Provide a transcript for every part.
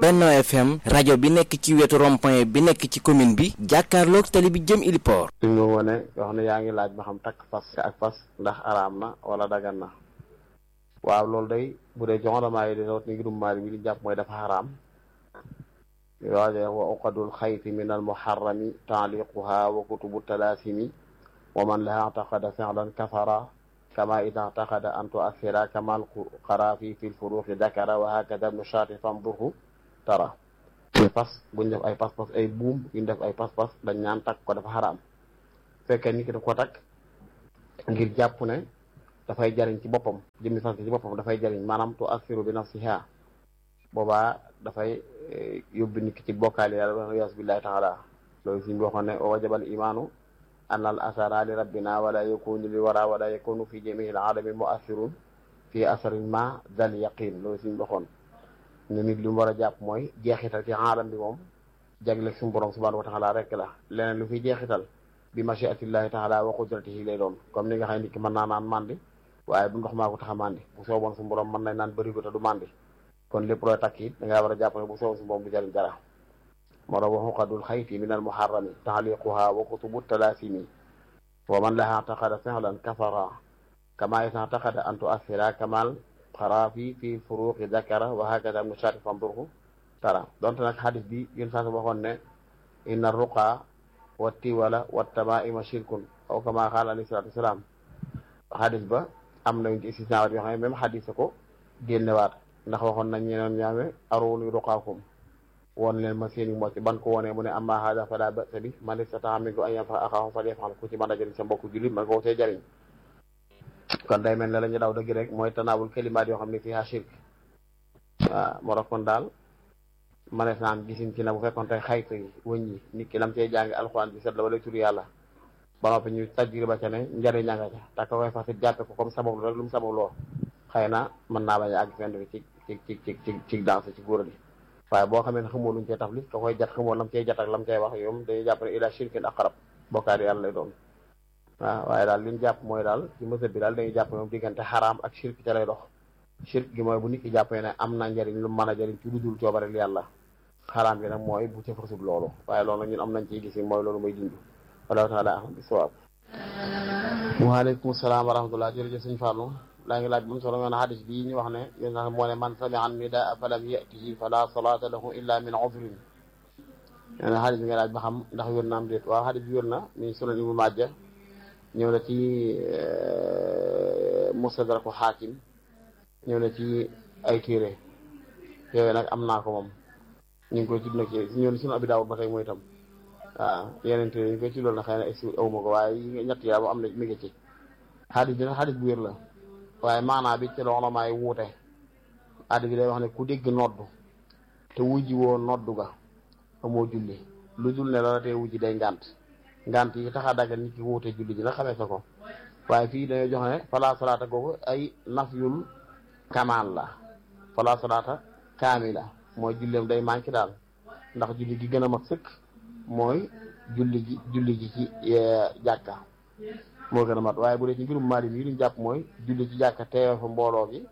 Benno FM rajo bi nekk ci wetu rond-point bi nekk ci commune bi jàkkaarloog tali bi jëm Iliport. suñ ma wone wax ne yaa ngi laaj ba xam takk fas ak fas ndax araam na wala dagan na waaw loolu day bu dee joxonamaa yi di rawat ni ngirum maari bi li jàpp mooy dafa xaraam waaje wa uqadul xayti min al muharrami taaliquha wa kutubu talaasimi wa man laha taqada fi'lan kafara kama ida taqada an tuassira kamal qarafi fi lfuruqi dakara wa hakada ibnu shaati famdurhu tara te fas buñ def ay pas-pas ay buum yuñ def ay pas-pas dañ ñaan takk ko dafa xaraam fekkee nit ki daf ko takk ngir jàpp ne dafay jariñ ci boppam jëmmi fas ci boppam dafay jariñ maanaam tu assiru bi nafsiha boobaa dafay yóbbu nit ki ci bokkaali yàlla waliyasu billahi taala loolu suñ boo xam ne wajabal imaanu an al asara li rabbina wala yakunu li wara wala yakunu fi jamii al alami muassirun fi asarin ma dal yaqin loolu suñ waxoon ne nit li mu war a jàpp mooy jeexital ci aalam bi moom jagle suñu borom subhanahu wa taala rek la leneen lu fi jeexital bi machiatillahi taala wa qudratihi lay doon comme ni nga xam ne nit ki mën naa naan mandi waaye bu ndox maa ko tax a mandi bu sooboon suñu borom mën nañ naan bëri ko te du mandi kon lépp looy takk it da ngaa war a jàpp ne bu sooboon suñu borom du jariñ dara moo tax wa xuqadul xayti min al muharrami taxliquha wa kutubu talaasimi wa man laha taqada fi'lan kafara kama isa taqada an tuassira kamal xaraafi fi furuqi dakara wa hakada ibnu shaati famdurhu tara donte nag xadis bi yén saa waxoon ne inna ruqa wa tiwala wa tamaima shirkun aw kama qaala alayhi salatu wasalaam xadis ba am nañ ci istisnawaat yoo xam ne même xadis ko génnewaat ndax waxoon nañ ñeneen ñaame aruni ruqaakum woon leen ma seeni mocc ban ko wonee mu ne amma hada fala ba'sa bi man istata'a minkum an yanfa'a axaahu falyaf'al ku ci mën a jëriñ sa mbokku jullit man ko cee jëriñ kon day mel ne la ñu daw dëgg rek mooy tanaawul kalimaat yoo xam ne fii shirk waaw moo tax kon daal manees naa am gisin ci na bu fekkoon tey xaytu yi wëñ yi nit ki lam cee jàngi alxuraan bi set la wala tur yàlla ba noppi ñu tajriba ca ne njëriñ nga ca te ka koy fasit jàppe ko comme sabab rek lu mu sabab loo xëy na mën naa bañ a àgg fenn fi ci ci ci ci ci danse ci góor gi waaye boo xamee ne xamoo luñ cee taflit ka koy jat xamoo lam cee jat ak lam cee wax yoom dañuy jàpp ne ila shirkin aqrab bokkaari yàlla lay doon waaw waaye daal li ñu jàpp mooy daal ci mësëb bi daal dañuy jàpp moom diggante xaraam ak shirk ca lay dox shirk gi mooy bu nit ki jàppee ne am na njëriñ lu mën a jëriñ ci lu dul coobareel yàlla xaraam gi nag mooy bu ca farsub loolu waaye loolu nag ñun am nañ ciy gis mooy loolu mooy dund wallahu taala ahlam bi sawaab waaleykum salaam wa rahmatullah jërëjëf sëñ Fallou laa ngi laaj bu mu solo ngoon xadis bii ñu wax ne yéen sax moo ne man sami'a nidaa falam yatihi fala salata lahu illa min udrin nee na xadis bi nga laaj ba xam ndax wér na am déet waaw xadis bi wér na mi sunan Ibnu Maaja ñëw na ci mustadraku xaakim ñëw na ci ay téere yooyu nag am naa ko moom ñu ngi koy tudd nag ci ñëw na sunu abi daawud ba tey mooy itam waaw yeneen téere ñu ngi koy tudd na xëy na ex awuma ko waaye ñett yaa am na mi ngi ci xadis bi nag xadis bu wér la waaye maanaa bi ci loxo maay wuute xadis bi day wax ne ku dégg noddu te wujji woo noddu ga amoo julli lu dul ne la tee wujji day ngànt ngant yi tax a dagal nit ki wuute julli ji nag xamee sa ko waaye fii dañoo jox ne fala salaata googu ay nafyul kamal la fala salaata kaamila mooy julleem day manqué daal ndax julli gi gën a mag sëkk mooy julli gi julli gi ci jàkka moo gën a mat waaye bu dee ci mbirum maalim yi luñ jàpp mooy julli ci jàkka teewe fa mbooloo gi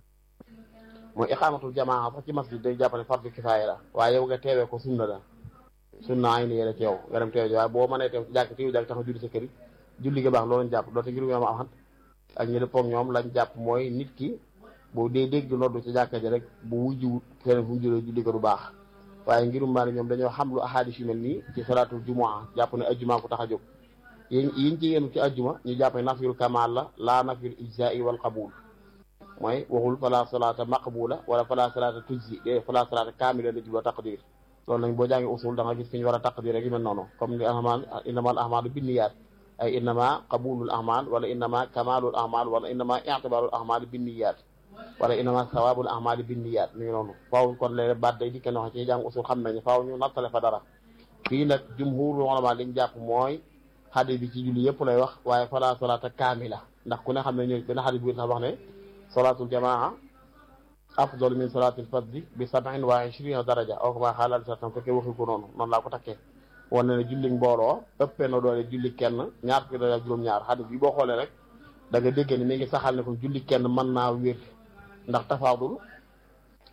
mooy iqaamatul jamaa sax ci masjid day jàpp ne fardu kifaaya la waaye yow nga teewee ko sunna la sunna ay ni yéene ci yow nga dem teew ji waaye boo mënee teew ci jàkk teew jàkk tax a julli sa kër julli ga baax loolu lañ jàpp doote ngirum yoom axat ak ñi dëppoog ñoom lañ jàpp mooy nit ki boo dee dégg noddu ci jàkka ji rek bu wujjiwut keneen fu mu jëlee julli ko du baax waaye ngirum maali ñoom dañoo xam lu ahadis yu mel nii ci salaatul jumaa jàpp ne ajjuma ko tax a jóg yéen yiñ ci yéenu ci ajjuma ñu jàpp ne nafyul kamal la laa nafyul ijzai wal qabul mooy waxul fala salaata maqbula wala fala salaata tujzi dé fala salaata kaamila la jubla taqdir loolu nañ boo jàngi usul da nga gis fi ñu war a taqdir rek yu mel noonu comme ni ahmal innamal ahmalu binniyaat ay innama qabulul ahmal wala innama kamalul ahmal wala innama i'tibarul ahmal binniyaat wala innama sawabul ahmal binniyaat mi ngi noonu faaw kon léeg baat day dikkee wax ci jàng usul xam nañu faaw ñu nattale fa dara fii nag jumhurul ulama liñ jàpp mooy xadis bi ci julli yëpp lay wax waaye fala salaata kaamila ndax ku ne xam ne ñooy benn xadis bi sax wax ne salaatul jamaa afdal min salaatil fadli bi sab'in wa ishrina daraja aw kama qaala alayhi salaam fekkee waxi ko noonu noonu laa ko takkee wane ne julli mbooloo ëppee na doole julli kenn ñaar fukki daraja juróom-ñaar xadis bi boo xoolee rek da nga déggee ne mi ngi saxal ne ko julli kenn mën naa wér ndax tafaadul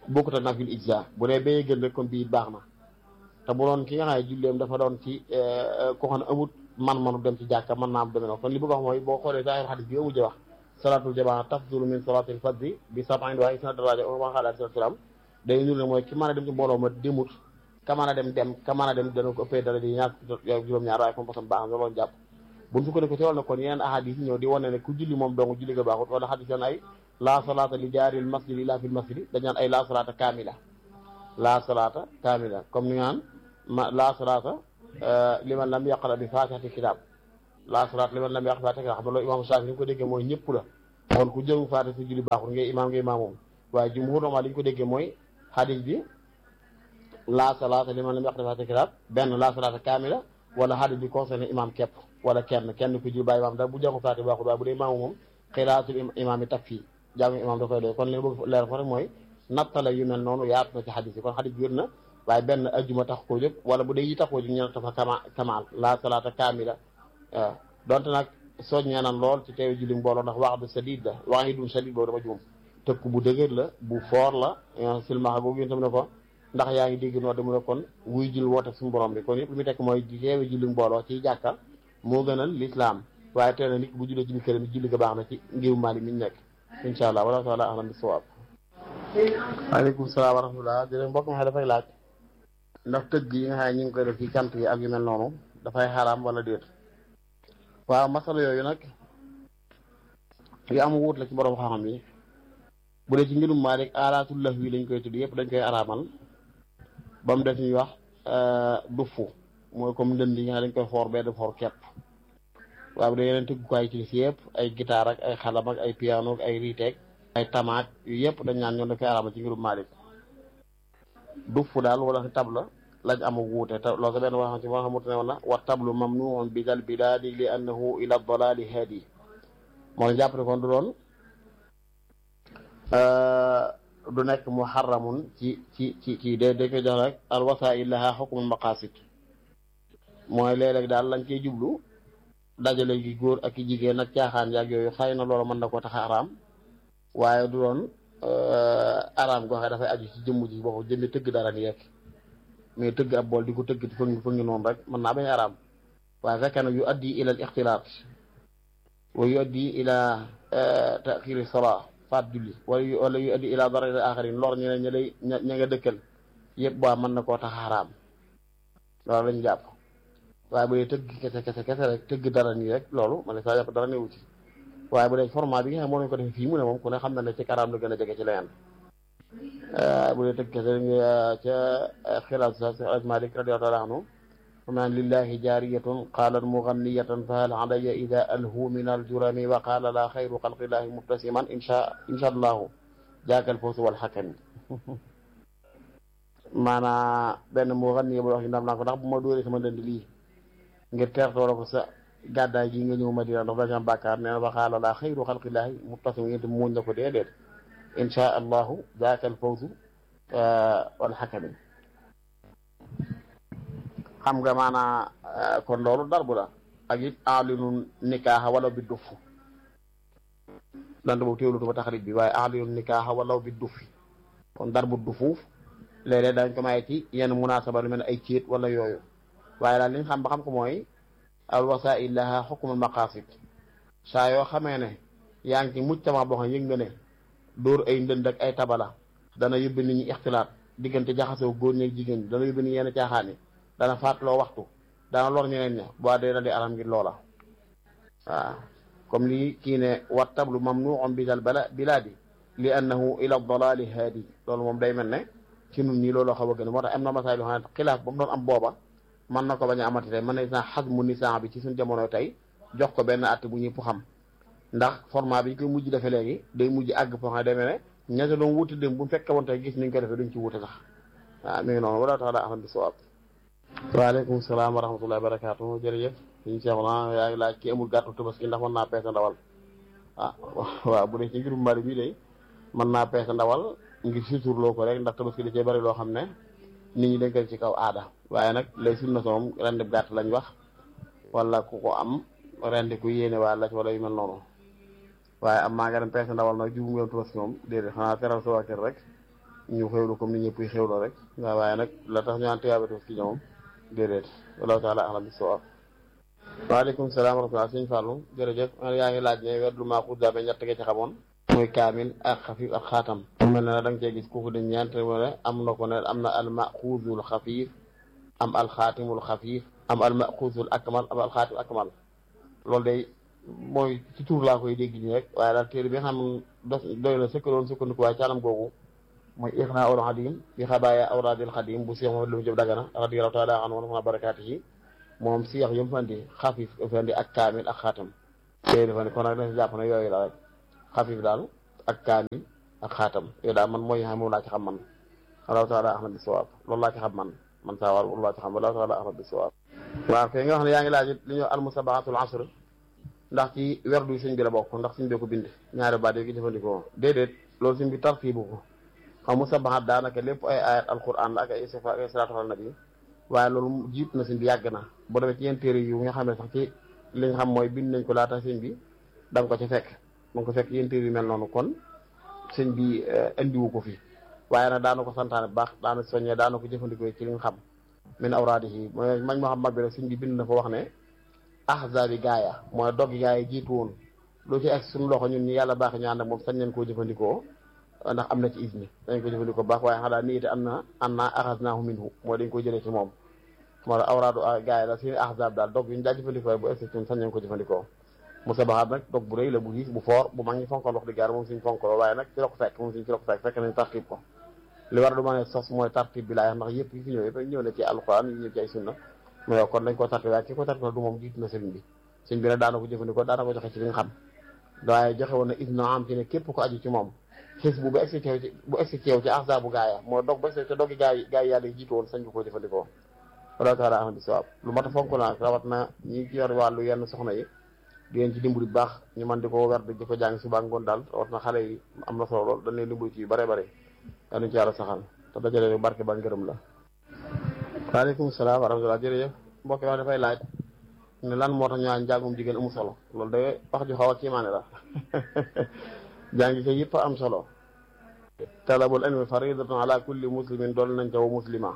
bokkut ak nafil ijza bu dee bee gën rek kon bii baax na te bu doon ki nga xam ne julleem dafa doon ci ko xam ne amut man-manu dem ci jàkka mën naa am demee noonu kon li bëgg wax mooy boo xoolee zaahir xadis bi amu wax salaatul jamaa tafdulu min salaatil fadli bi sab'in wa isna daraja wa qala alayhi salaam day nur ne mooy ki mën a dem ci mbooloo ma demut ka mën a dem dem ka mën a dem dana ko ëppee dara di ñaar juróom-ñaar waaye comme posam baax na loolu jàpp buñ su ko ko ci wàll kon yeneen ahadis ñëw di wane ne ku julli moom dong julli ga baaxut wala xadis yoon ay laa salaata li jaaril masjid illa fil masjid dañ naan ay laa salaata kaamila laa salaata kaamila comme ni ngaan ma laa salaata liman lam yaqra bi faatihati kitaab laa salaata liman lam yaqra faatihati kitaab xam nga loolu imam Shaafi ni ko déggee mooy ñëpp la kon ku jëngu faatiha si julli baaxut ngay imaam ngay imaam moom waaye jumhur normal li ñu ko déggee mooy xadis bi laa salaata liman lam yaqra faatihati kitaab benn laa salaata kaamila wala xadis bi concerné imam képp wala kenn kenn ku julli bàyyi imaam da bu jàngu faatiha baaxut waaye bu dee imaamu moom xiraatul imaam yi tag fii jaamu imaam da koy doy kon li bëgg leer ko rek mooy nattale yu mel noonu yaatu na ci xadis yi kon xadis bi wér na waaye benn ajjuma tax koo jóg wala bu dee yi tax koo jóg ñu ne dafa kama kamaal laa salaata kaamila waaw donte nag soññee nan lool ci teew julli mbooloo ndax wax du sadid la wax yi dum sadid boobu dama juum tëkk bu dëgër la bu foor la silmaxa googu yéen tam ne ko ndax yaa ngi dégg noo mu ne kon wuy jul woote suñu borom bi kon yëpp li mu tekk mooy teewe julli mbooloo ci jàkka moo gënal lislaam waaye teel na nit bu jullee ci biir këram julli ga baax na ci ngiru Maalik mi ñu nekk incha allah wala taala ahlam bi sawaab waaleykum salaam wa rahmatullah jërëjëf mbokk mi xam dafay laaj ndax tëgg yi nga xam ne ñu ngi koy def ci cant yi ak yu mel noonu dafay xaraam wala déet waaw masala yooyu nag yu am wuut la ci borom xam-xam yi bu dee ci ngirum Maalik alaatul lahwi lañ koy tudd yëpp dañ koy araamal ba mu def ñuy wax dufu mooy comme ndënd yi nga xam dañ koy xoor benn xoor kepp waaw bu dee yeneen tëggukaay ci si yëpp ay guitare ak ay xalam ak ay piano ak ay riiteeg ay tamaak yu yëpp dañ naan ñoom dañ koy araamal ci ngirum Maalik dufu daal wala si tabla lañ am wuute te loolu ko benn wax ci moo xamante ne woon na wa tablu mamnuun bi dal bilaadi li annahu ila dalali haadi moo la jàpp ne kon du doon du nekk muharramun ci ci ci kii de dañ koy jox rek al wasail laha xukmul maqasid mooy léeg-léeg daal lañ koy jublu dajale gi góor ak i jigéen ak caaxaan yaag yooyu xëy na loolu mën na koo tax a araam waaye du doon araam goo xam dafay aju ci jëmm ji boo jëmmi tëgg dara ni rek mais tëgg ab bool di ko tëgg fëngi fëngi noonu rek mën naa bañ araam waaye fekkee nag yu addi ila al ixtilaat wa yu addi ila taxiri salaa faat julli wala yu wala yu addi ila darari axarin lor ñeneen ña lay ña nga dëkkal yëpp waa mën na koo tax xaraam loolu lañ jàpp waaye bu dee tëgg kese kese kese rek tëgg dara nii rek loolu man ne saa jàpp dara newu ci waaye bu dee format bi nga xam moo nañ ko defee fii mu ne moom ku ne xam na ne ci karaam la gën a jege ci leneen bu dee tëgg kese ca xilaat sa si Alaaji Maalik radiyallaahu taala anhu faman lillahi jaariyatun qaalat muganniyatan fa hal alayya ida alhu min aljurami wa qaala la xayru xalqillahi mubtasiman insha insha allahu jaakal fawsu wal xakami maanaa benn muganniya bu wax ndam naa ko ndax bu ma dóoree sama dënd lii ngir teertoo la ko sa gàddaay gi nga ñëw Madina ndax dañu am bàkkaar nee na wa qaala la xayru xalqillahi mubtasiman yéen muuñ la ko déedéet insha allahu jaakal fawsu wal xakami xam nga maanaa kon loolu darbu la ak it alinu nikaaxa walaw bi duff dant boobu teewlutu ba taxarit bi waaye alinu nikaaxa walaw bi duffi kon darbu dufuuf léeg-léeg dañ ko maye ci yenn munaasaba lu mel ne ay céet wala yooyu waaye daal li nga xam ba xam ko mooy al wasail laha xukmul maqasid saa yoo xamee ne yaa ngi ci mujtama boo xam yëg nga ne dóor ay ndënd ak ay tabala dana yóbbi nit ñi ixtilaat diggante jaxasoo góor ñeeg jigéen ñi dana yóbbi nit yenn caaxaan yi dana fàttaloo waxtu dana lor ñeneen ña boo dee na di aram ngir loola waaw comme lii kii ne wa tablu mamnuun bi dal bala bilaadi li annahu ila dalali haadi loolu moom day mel ne ci nun nii loolu xaw a gën moo tax am na masaay yoo xam ne xilaaf ba mu doon am booba mën na ko bañ a amati tey mën na saa xas mu nisaan bi ci suñ jamono tey jox ko benn at bu ñëpp xam ndax format bi ñu koy mujj defee léegi day mujj àgg foo xam ne demee ne ña doon wuti dem bu fekkee woon tey gis niñ ko defee duñ ci wute sax waaw mi ngi noonu wala tax daa axam bi soo waaleykum salaam wa rahmatullahi wa barakaatu jërëjëf suñu seex na yaa ngi laaj ki amul gàttu tabaski ndax mën naa peese ndawal ah waaw bu dee ci ngirum mari bi day mën naa peese ndawal ngir suturloo ko rek ndax tabaski da cee bari loo xam ne nit ñi dañ koy ci kaw aada waaye nag lay sunna soom rendi gàtt lañ wax wala ku ko am rendi ku yéene waa la wala yu mel noonu waaye am maa nga dem peese ndawal nag jubu ngeen tabaski moom déedéet xanaa teral sa waa kër rek ñu xewlu comme ni ñëpp yi xewloo rek nga waaye nag la tax ñu naan tiyaabatu fi ñoom déedéet wallahu taala alam bi sawaab waaleykum salaam wa rahmatulah sëñ Fallou jërëjëf yaa ngi laaj ne werdu maaxuus daa ba ñett nga ci xamoon mooy kaamil ak xafiif ak xaatam mu mel ne da nga cee gis kooku di ñeent ne am na ko ne am na al maxuusul xafiif am al xaatimul xafiif am al maxuusul akmal am al xaatim akmal loolu day mooy ci tur laa koy dégg nii rek waaye daal téere bi nga xam dof doy na sëkkaloon sukkandiku waaye ci anam googu mooy ixnaa ul xadim bi xabaaya awraadil xadim bu Cheikh Mouhamadou Lamine Diop Dagana radiyallahu taala anhu wa barakaatihi moom si yax yëmu fandi xafif fandi ak kaamil ak xaatam téere dafa ne kon nag dafa jàpp ne yooyu la rek xafif daal ak kaamil ak xaatam yooyu daal man mooy xam moom laa ci xam man wallahu taala ahmad bi sawaab loolu laa ci xam man man saa war loolu laa ci xam wallahu taala ahmad bi sawaab waaw kay nga wax ne yaa ngi laaj li ñuy almusabahatul asr ndax ci werdu sëñ bi la bokk ndax sëñ bi ko bind ñaari baat yi ki jëfandikoo déedéet loolu sëñ bi tartiibu ko xam musabahat daanaka lépp ay ayat alquran la ak ay sifa ak ay salaatu ala nabi waaye loolu jiit na sëñ bi yàgg na boo demee ci yenn téere yu nga xam ne sax ci li nga xam mooy bind nañ ko laata sëñ bi da nga ko ci fekk da nga ko fekk yenn téere yu mel noonu kon sëñ bi indiwu ko fi waaye nag daana ko santaane bu baax daana soññee daana ko jëfandikoo ci li nga xam min awraadihi mooy mañ moo xam mag bi rek sëñ bi bind na fa wax ne ahzaabi gaaya mooy doggi gaaya jiitu woon lu ci ak suñu loxo ñun ñi yàlla baax ñu ànd ak moom sañ nañ koo jëfandikoo ndax am na ci isni dañ ko jëfandikoo baax waaye xanaa nii te am na am naa axaznaahu minhu mooy dañ ko jëlee ci moom moo tax awraadu gaaya la suñu ahzaab daal dog yu ñu daa jëfandikoo bu egsi ñun sañ nañ ko jëfandikoo musabahaat nag dog bu rëy la bu diis bu foor bu mag ñi fonkal wax di gaar moom suñ fonkaloo waaye nag ci la ko fekk moom suñ ci la ko fekk fekk nañ tartib ko li war a du ma ne sos mooy tartib bi laay ndax yëpp yi fi ñëw yëpp ñëw na ci alquran yi ñëw ci ay sunna mais kon dañ ko tartib waaye ki ko tartib du moom jiitu na sëriñ bi sëriñ bi nag daana ko jëfandikoo daana ko joxe ci li nga xam waaye joxe woon na isna am ci ne képp ko aju ci moom xis bu bu egsi ceew ci bu egsi ceew ci ahza bu gaaya moo dog ba egsi te doggi gaay gaay yàlla yi jiitu woon sañ ko koo jëfandikoo wala taala ahmad sawaab lu mat a fonk la rawat na ñi ci yor wàllu yenn soxna yi di leen ci dimbali bu baax ñu man di ko wer di ko jàng suba ngoon daal rawat na xale yi am na solo lool dañ leen dimbali ci yu bare bare yaa ci yàlla saxal te dajale barke ba ngërëm la waaleykum salaam wa rahmatulah jërëjëf mbokk wax dafay laaj ne lan moo tax ñu naan njàngum jigéen amu solo loolu de wax ju xaw a kiimaane la jàngi ko yëpp am solo talabul ilmi faridatun ala kulli muslimin dool nañ ca wa muslima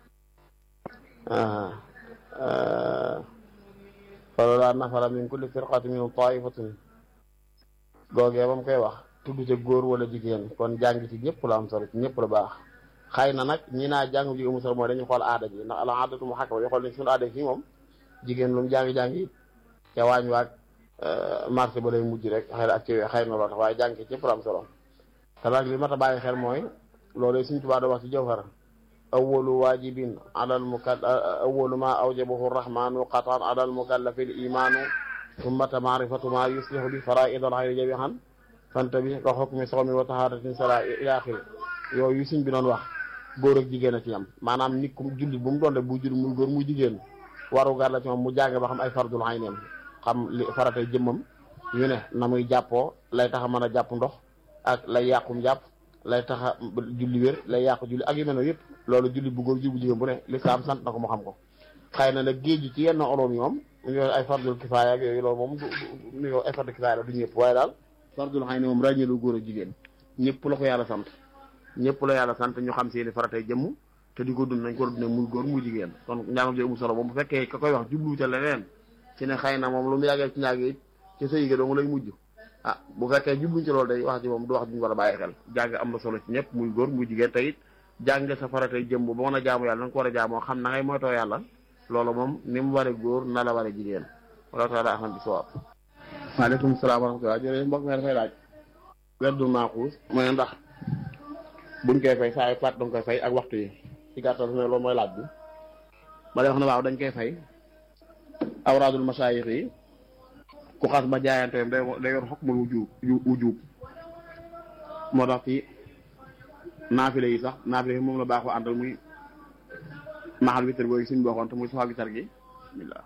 falawlaa nafara min kulli firqatin minhum taifatun googee ba mu koy wax tudd ca góor wala jigéen kon jàng ci ñëpp la am solo ci ñëpp la baax xëy na nag ñi naa jàng jigéen amu solo mooy dañu xool aada ji ndax al aadatu mu xàkk ba ñu xool ne suñu aada fii moom jigéen lu mu jàngi-jàngi ca waañ waag marché ba lay mujj rek xëy na ak ci xëy na loo tax waaye jàng ci ñëpp la am solo te nag li mat a bàyyi xel mooy loolu suñ tubaa da wax ci jawhar awalu waajibin alal mukal awalu ma awjabahu rahmanu qatan alal mukallafi l imanu summata maarifatu ma yuslihu bi faraid al xayri jamihan fanta bi ka xukmi soxmi wa taharatin sala ila axiri yooyu suñ bi doon wax góor ak jigéen a ci yam maanaam nit ku jullit bu mu doon def bu jullit muy góor muy jigéen waru gar la ci moom mu jàng ba xam ay fardul ayneem xam li faratay jëmmam yu ne na muy jàppoo lay tax a mën a jàpp ndox ak lay yàqum jàpp lay tax a julli wér lay yàqu julli ak yu mel noonu yëpp loolu julli bu góor julli bu jigéen bu ne lislaam sant na ko mu xam ko xëy na nag géej gi ci yenn oloom yi moom yooyu ay fardul kifaaya ak yooyu loolu moom du yow ay fardul kifaaya la du ñëpp waaye daal fardul ayni moom ràññeelu góor ak jigéen ñëpp la ko yàlla sant ñëpp la yàlla sant ñu xam seeni faratay jëmm te di ko dund nañ ko dund muy góor muy jigéen kon njàngam ji amul solo moom bu fekkee ka koy wax jublu ca leneen ci ne xëy na moom lu mu yàggee ci ñaag it ci sëy ga dong lay mujj ah bu fekkee jubluñ ci loolu day wax ci moom du wax duñu war a bàyyi xel jàng am na solo ci ñëpp muy góor muy jigéen te it jàng sa faratay jëmm ba mën a jaamu yàlla na nga ko war a jaamoo xam na ngay moytoo yàlla loolu moom ni mu waree góor na la waree jigéen wala taala ahmad bi sawaab waaleykum salaam wa rahmatulah jërëjëf mbokk mi dafay laaj werdu maaxuus mu ne ndax buñ koy fay saa yu faat danga koy fay ak waxtu yi ci gàttal ne loolu mooy laaj bi ma lay wax ne waaw dañ koy fay awraadul masaayix yi ku xas ba jaayante day day yor xokk mul wujub wujub moo tax ci naafile yi sax naafile yi moom la baaxoo àndal muy maxal witar googu suñ bokkoon te muy safa witar gi bismillah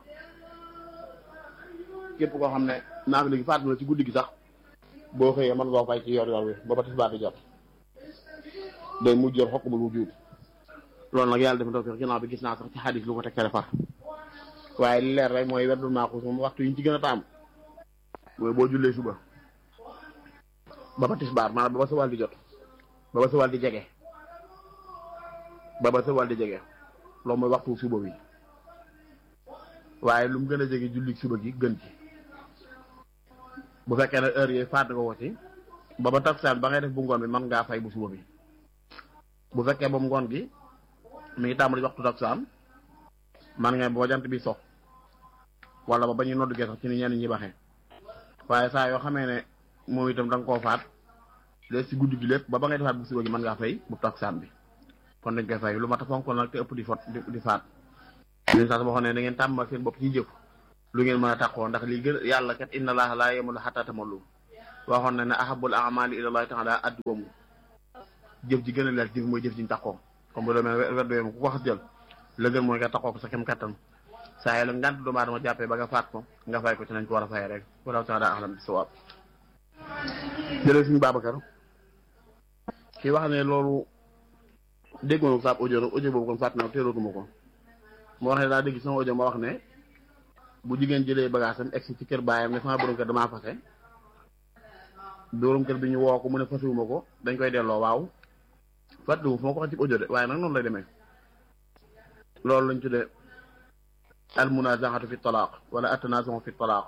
képp koo xam ne naafile gi faatu la ci guddi gi sax boo xëyee mën nga fay ci yor yor bi ba ba tisbaar di jot day mujj yor xokk mul wujub loolu nag yàlla def na tawfiq ginnaaw bi gis naa sax ci xadis lu ko tegtale far waaye li leer rek mooy werdul maaxuus moom waxtu yi ñu ci gën a taam mooy boo jullee suba ba ba tisbaar maanaam ba ba sa wàll di jot ba ba sa wàll di jege ba ba sa wàll di jege loolu mooy waxtu suba wi waaye lu mu gën a jege julli suba gi gën ci bu fekkee ne heure yooyu faat nga ko ci ba ba takkusaan ba ngay def bu ngoon bi mën ngaa fay bu suba bi bu fekkee ba ngoon gi mi ngi tàmbali waxtu takkusaan man nga boo jant bi sox wala ba ba ñuy noddu gee sax ci ni ñenn ñi baxee waaye saa yoo xamee ne moom itam da nga koo faat léegi si guddi gi lépp ba ba ngay defaat bu suba gi mën ngaa fay bu takkusaan bi kon dañ koy fay lu mat a fonk nag te ëpp di fot di faat ñun sax waxoon ne da ngeen tàmmal seen bopp ci jëf lu ngeen mën a taxoo ndax li gën yàlla kat inna allaha laa yamalu xataa tamallu waxoon na ne ahabul amali ilallahi taala adduwamu jëf ji gën a leer jëf mooy jëf ji ñu taxoo comme bu demee weddo yom ku ko xas jël la gën mooy nga taxoo ko sa kem kattan saa yi la ngant doomu aadama jàppee ba nga faat ko nga fay ko ci nañ ko war a fay rek wala taala ahlam bi sawaab jëlee suñu Babacar kii wax ne loolu déggoon saab audio nag audio boobu kon fàtt na teelootuma ko moo wax ne daa dégg sama audio ma wax ne bu jigéen jëlee bagage am egsi ci kër baayam ne sama borom kër damaa fase borom kër bi ñu woo ko mu ne fasewuma ko dañ koy delloo waaw fàttewu fu ma ko wax ci audio de waaye nag noonu lay demee loolu lañ tuddee al munazaxatu fi talaaq wala attanazux fi talaaq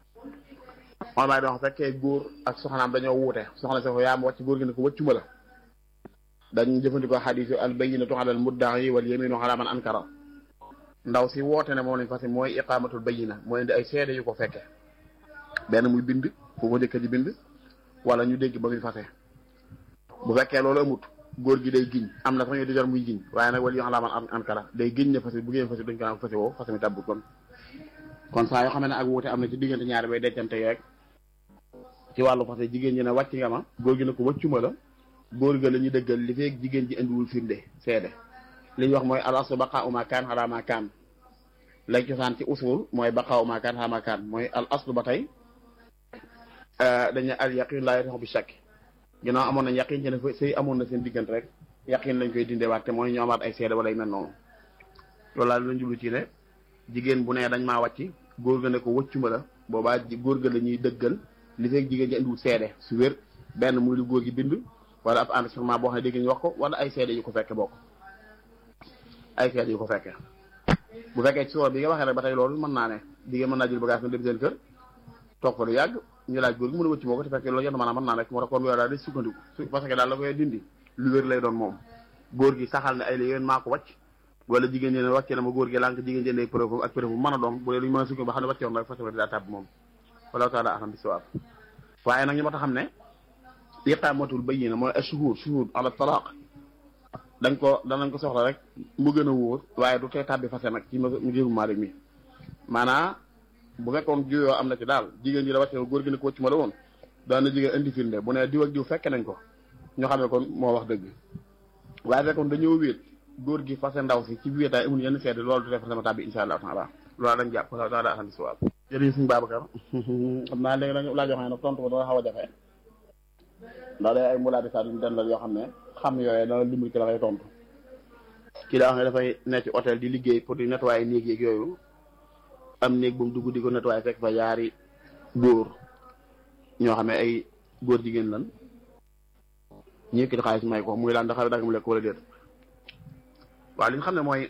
moom baay wax fekkee góor ak soxnaam dañoo wuute soxna sa ko yaa ma wàcc góor gi ne ko wëccuma la dañ jëfandikoo xadiisu al bayyinatu ala al mudda'i wal yaminu ala man ankara ndaw si woote ne moom lañ fas mooy iqaamatul bayyina mooy indi ay seede yu ko fekke benn muy bind fu ko njëkk di bind wala ñu dégg ba muy fase bu fekkee loolu amut góor gi day giñ am na sax ñu di jar muy giñ waaye nag wala yoo xam man ankara day giñ ne fase bu ngeen fase duñ ko naan fase woo fase mi tabbut kon kon saa yoo xam ne ak wuute am na ci diggante ñaari bay dencante rek ci wàllu fase jigéen ñi ne wàcc nga ma góor gi ne ko wàccuma la góor ga la ñu dëggal li feeg jigéen ji indiwul firnde seede li ñu wax mooy al aslu baqaa'u maa kaan alaa maa kaan lay cosaan ci usul mooy baqaa'u maa kaan alaa maa kaan mooy al aslu ba tey dañu al yaqin laa yataxu bi shakk ginnaaw amoon nañ yaqin ci ne sëy amoon na seen diggante rek yaqin lañ koy dindee waat te mooy ñu amaat ay seede wala yu mel noonu loolu laa lañ jublu ci ne jigéen bu nee dañ maa wàcc góor ga ne ko wëccuma la boobaa góor ga la ñuy dëggal li feeg jigéen ji indiwul seede su wér benn muy lu góor gi bind wala ab enregistrement boo xam ne dégg ñu wax ko wala ay seede yu ko fekke bokk ay seede yu ko fekke bu fekkee ci soo bi nga waxee rek ba tey loolu mën naa ne jigéen mën naa jël bagage na dem seen kër toog fa lu yàgg ñu laaj góor gi mën a wëcc moo ko te fekkee loolu yenn maanaam mën naa rek moo tax kon loolu daal di sukkandiku parce que daal la koy dindi lu wér lay doon moom góor gi saxal ne ay la yéen maa ko wàcc wala jigéen ñi ne wàcce na ma góor gi lànk jigéen jëndee preuve ak preuve bu mën a doon bu dee lu ñu mën a sukkandiku ba xam ne wàccewoon rek fas daa tàbb moom wala taala alam bi sawaab waaye nag ñu ma tax xam ne iqaamatul bayyina mooy ashuhud shuhud ala talaq dañ ko danañ ko soxla rek mu gën a wóor waaye du tee tàbbi fase nag ci ngirum Maalik mi maanaa bu fekkoon juyoo am na ci daal jigéen ji la wàcce góor gi ne ko wëcc ma la woon daana jigéen indi firnde bu ne diw ak diw fekke nañ ko ñoo xam ne kon moo wax dëgg waaye fekkoon dañoo wéet góor gi fase ndaw si ci wéetaay amul yenn seede loolu du def fase ma tàbbi insha allah taala loolu dañ jàpp daa daa xam si waaw jërëjëf suñu Babacar xam naa léegi dañu laa joxe nag tontu ko dana xaw a jafe ndax day ay mulaati saa duñ dendal yoo xam ne xam yooyee dana dimbali ki la lay tontu kii daa xam ne dafay nekk ci hôtel di liggéey pour di nettoyer néeg yeeg yooyu am néeg bu mu dugg di ko nettoyer fekk fa yaari góor ñoo xam ne ay góor jigéen lan ñu yëkkati xaalis may ko muy laan ndax xale dagam lekk wala déet waaw li ñu xam ne mooy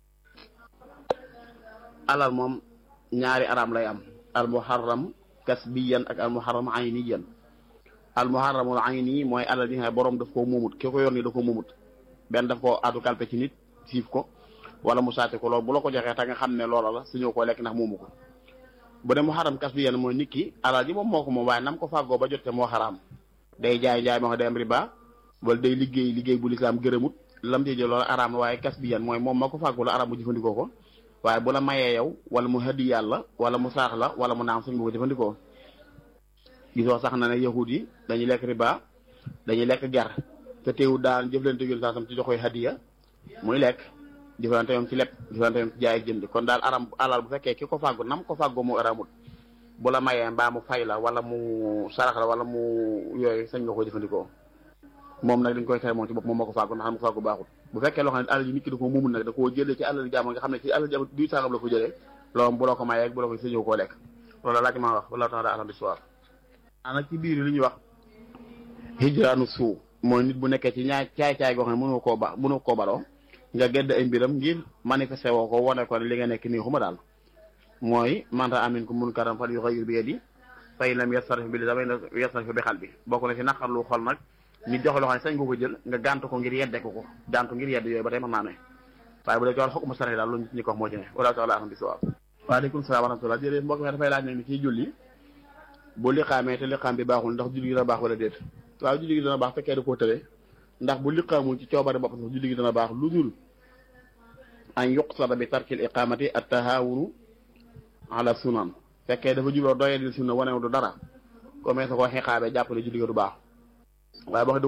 alal moom ñaari araam lay am al muharram kasbiyan ak al muharram ayniyan al muharramul ayni mooy alal bi nga xam ne borom daf koo moomut ki ko yor ni da ko moomut benn daf koo addu kalpe ci nit siif ko wala mu saate ko loolu bu la ko joxee te nga xam ne loola la suñu ko lekk ndax moomu ko bu dee muharram kasbiyan mooy nit ki alal ji moom moo ko moom waaye nam ko fàggoo ba jotte moo xaraam day jaay jaay moo xam day am riba wala day liggéey liggéey bu lislaam gërëmut lam ci jël loolu araam la waaye kasbiyan mooy moom ma ko fàggu la araam mu jëfandikoo ko waaye bu la mayee yow wala mu hëddi yàlla wala mu saax la wala mu naam suñ bu ko jëfandikoo gisoo sax na ne yahud yi dañuy lekk riba dañuy lekk ger te teewul daan jëflante yoon saasam ci joxoy hadiya muy lekk jëflante yoon ci lepp jëflante yoon ci jaay ak jënd kon daal aram alal bu fekkee ki ko fàggu nam ko fàggoo mu aramut bu la mayee mbaa mu fay la wala mu sarax la wala mu yooyu sañ nga ko jëfandikoo moom nag dañ koy tere moom ci bopp moom moo ko fàggu ndax xam ko fàggu baaxul bu fekkee loo xam ne alal yi nit ki da ko muumul nag da koo jëlee ci alal jàmm nga xam ne ci alal jàmm du sangam la ko jëlee loolu bu la ko mayee bu la ko sëñoo koo lekk loolu laaj maa wax wala tax daa alam bi soir nag ci biir li ñuy wax hijraanu suu mooy nit bu nekkee ci ñaay caay-caay goo xam ne mënoo koo ba mënoo koo baloo nga gedd ay mbiram ngir manifesté woo ko wone ko li nga nekk nii xuma daal mooy manta amin ku mun karam fal yughayyir bi yadi fa in lam yastarif bi lisaani yastarif bi qalbi bokk na ci naqarlu xol nag nit joxe loo xam ne sañ nga ko jël nga gàntu ko ngir yedde ko ko gàntu ngir yedd yooyu ba tey mën naa ne waaye bu dee cool xukmu sari daal lu ñi ko wax moo ci ne wala taala alam bi sawaab waaleykum salaam wa rahmatullah jërëjëf mbokk mi dafay laaj ne ni ciy julli bu liqaamee te liqaam bi baaxul ndax julli gi dana baax wala déet waaw julli gi dana baax fekkee da koo tëlee ndax bu liqaamul ci coobare bopp sax julli gi dana baax lu dul an yuqsada bi tarkil iqamati at tahawunu ala sunan fekkee dafa jubloo doyee di sunna wane du dara comme sa ko xeexaabee jàppale julli gi du baax waaye boo